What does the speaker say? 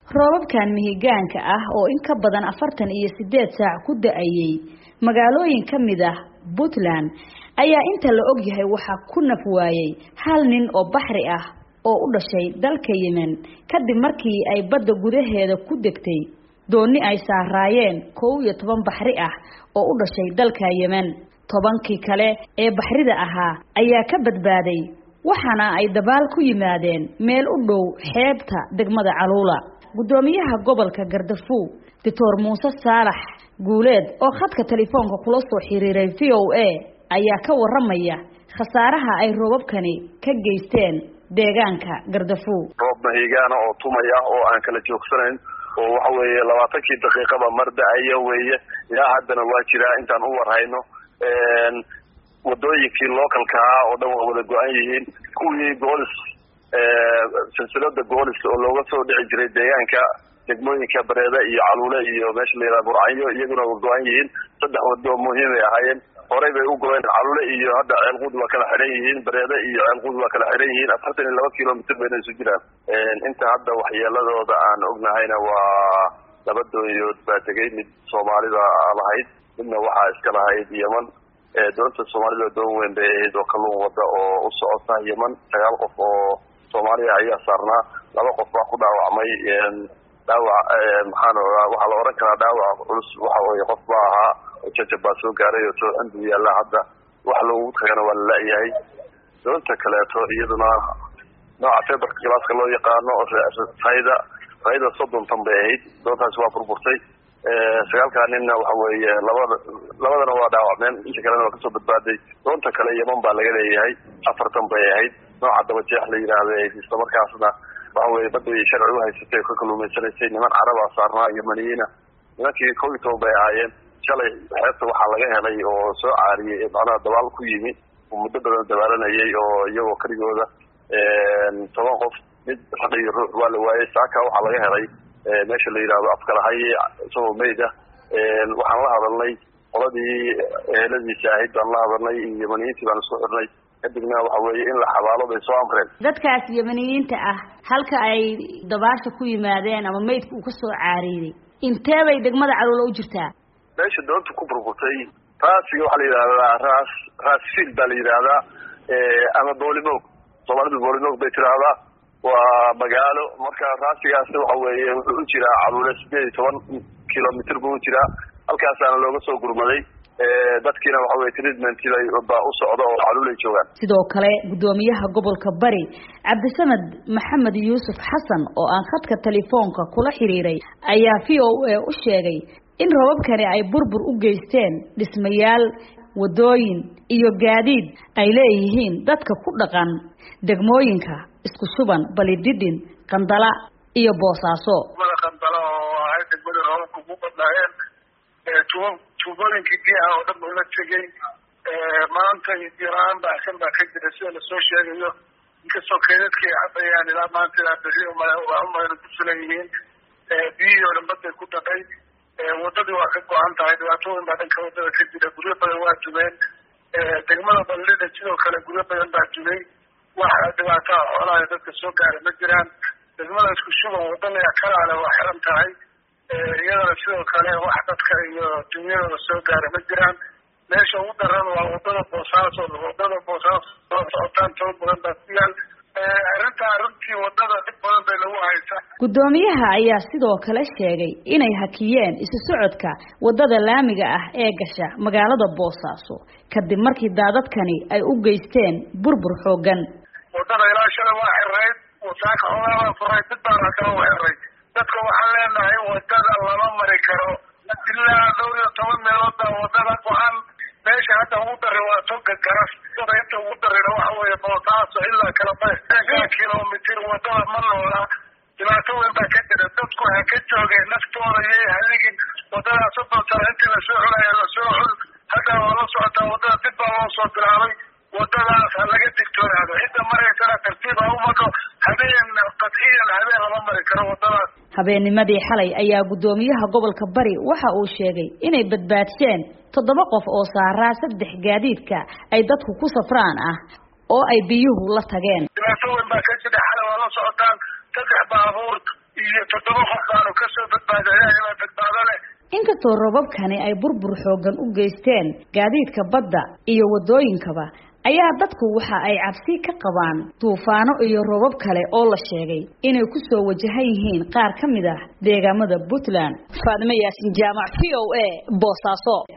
roobabkan mihigaanka ah oo in ka badan afartan iyo sideed saac ku da-ayey magaalooyin ka mid ah puntland ayaa inta la og yahay waxaa ku naf waayey hal nin oo baxri ah oo u dhashay dalka yemen kadib markii ay badda gudaheeda ku degtay dooni ay saaraayeen kow iyo toban baxri ah oo u dhashay dalka yemen tobankii kale ee baxrida ahaa ayaa ka badbaaday waxaana ay dabaal ku yimaadeen meel u dhow xeebta degmada caluula guddoomiyaha gobolka gardafuw doctor muuse saalax guuleed oo khadka telefoonka kula soo xiriiray v o a ayaa ka waramaya khasaaraha ay roobabkani ka geysteen deegaanka gardafuw roob mahigaana oo tumaya oo aan kala joogsanayn oo waxa weeye labaatankii daqiiqaba mar da-aya weeye ilaa haddana waa jiraa intaan u warhayno wadooyinkii localkaa oo dhan waa wada go-an yihiin kuwii goolis silsilada goolis oo looga soo dhici jiray deegaanka degmooyinka bareeda iyo caluule iyo meesha la yidhaha burcanyo iyaguna waa go-an yihiin saddex wado muhiimay ahaayeen horey bay u go-een caluule iyo hadda ceelquud waa kala xidhan yihiin bareede iyo ceelquud waa kala xidhan yihiin afartan iyo laba kilomitr bayna isu jiraan inta hadda waxyeeladooda aan ognahayna waa laba dooyood baa tegay mid soomaalida lahayd midna waxaa iska lahayd yeman doonta soomaalida doon weyn bay ahayd oo kalluun wada oo u socota yeman sagaal qof oo soomaaliya ayaa saarnaa laba qof baa ku dhaawacmay dhaawac maxaan waxaa la oran karaa dhaawac culus waxa weye qof baa ahaa oo jajab baa soo gaaray oo tooxin buu yaallaa hadda wax loogu tagana waa la la-yahay doonta kaleeto iyaduna nooca feberka galaaska loo yaqaano rayda rayda soddon tan bay ahayd doontaasi waa burburtay sagaalkaa ninna waxa weeye labada labadana waa dhaawacmeen inta kalena waa kasoo badbaaday doonta kale yeman baa laga leeyahay afartan bay ahayd nooca dabajeex la yidhaahda isla markaasna waxa weye badda sharci uhaysatay ka kaluumaysanaysay niman carabaa saarnaa yemaniyiina nimankii kow iyo toban bay ahaayeen shalay xeebta waxaa laga helay oo soo caariyey macnaha dabaal ku yimi oo muddo badan dabaalanayay oo iyagoo keligooda toban qof mid raq iyo ruux waa la waayey saaka waxaa laga helay meesha la yidhaahdo afkalahaye isagoo meyd ah waxaan la hadalnay qoladii eheladiisa ahayd baan la hadalnay iyo yemaniyiintii baan isku xirnay kadibna waxa weeye in la xabaalo bay soo amreen dadkaas yemaniyiinta ah halka ay dabaasha ku yimaadeen ama meydka uu ka soo caariiday intee bay degmada caluula u jirtaa meesha doonta ku burburtay raasiga waxaa la yidhahdaa raas raasfield baa la yidhaahdaa ama boolimoog soomaalidu boolimoog bay tiraahdaa waa magaalo marka raasigaasi waxa weeye wuxuu u jiraa caluule sideed iyo toban kilomitr buu u jiraa halkaasaana looga soo gurmaday dadkiina waxa weye treatment baa u socda oo caluulay joogaan sidoo kale guddoomiyaha gobolka bari cabdisamed maxamed yuusuf xasan oo aan khadka telefoonka kula xiriiray ayaa v o a u sheegay in robabkani ay burbur u geysteen dhismayaal wadooyin iyo gaadiid ay leeyihiin dadka ku dhaqan degmooyinka isku suban balidhidhin qandala iyo boosaaso degmada qandala oo ahay degmada roobabka ugu badnaayeen tuub tuubooyinkii biyaha oo dhan ula tegay maanta biyola-aan baahsan baa ka jira sida lasoo sheegayo inkastoo keedadkii cadayaan ilaa maanta ilaa beri waa umayna ku filan yihiin biyihii oo dhan baday ku dhaqay wadadii waa ka go-an tahay dhibaatooyin baa dhanka wadada ka jira guryo badan waa jubeen degmada ballida sidoo kale guryo badan baa jubay waxa dhibaataa xoolaha dadka soo gaara ma jiraan degmada isku shuban wadada kalaale waa xiran tahay iyadana sidoo kale wax dadka iyo dunyadooda soo gaara ma jiraan meesha ugu daran waa wadada boosaaso wadada boosaaso soo socotaan toban badan baa ku yaal arrintaa runtii wadada dhib badan bay lagu haysaa guddoomiyaha ayaa sidoo kale sheegay inay hakiyeen isu socodka wadada laamiga ah ee gasha magaalada boosaaso kadib markii daadadkani ay u geysteen burbur xoogan wadada ilaa shalay waa xirayd wasaaka xoogaabaa furay dib baana kala u xiray dadka waxaan leenahay wadada lama mari karo ilaa dhowr iyo toban meelood baa wadada go-an meesha hadda ugu daray waa toga garas wadada inta ugu darayna waxa weeye boosaaso ilaa kala ba kilomitr wadada ma noola dhibaato weyn baa ka jira dadku ha ka joogeen naftooda yay haligin wadadaas soddon sano intii lasoo xulaya lasoo xul hadda waa la socotaa wadada dib baa loo soo bilaabay wadadaas ha laga digtoonaado cidda maraysana tartiib ha u mado habeen qadciyan habeen lama mari karo wadadaas habeennimadii xalay ayaa guddoomiyaha gobolka bari waxa uu sheegay inay badbaadsheen toddoba qof oo saaraa saddex gaadiidka ay dadku ku safraan ah oo ay biyuhu la tageen dhibaato weyn baa ka jira xalay waa la socotaan saddex baabuur iyo toddoba qof baanu kasoo badbaaday ayagaa badbaado leh inkastoo robabkani ay burbur xoogan u geysteen gaadiidka badda iyo waddooyinkaba ayaa dadku waxa ay cabsi ka qabaan duufaano iyo robab kale oo la sheegay inay ku soo wajahan yihiin qaar ka mid ah deegaamada puntland faadime yaasin jaamac v o a boosaaso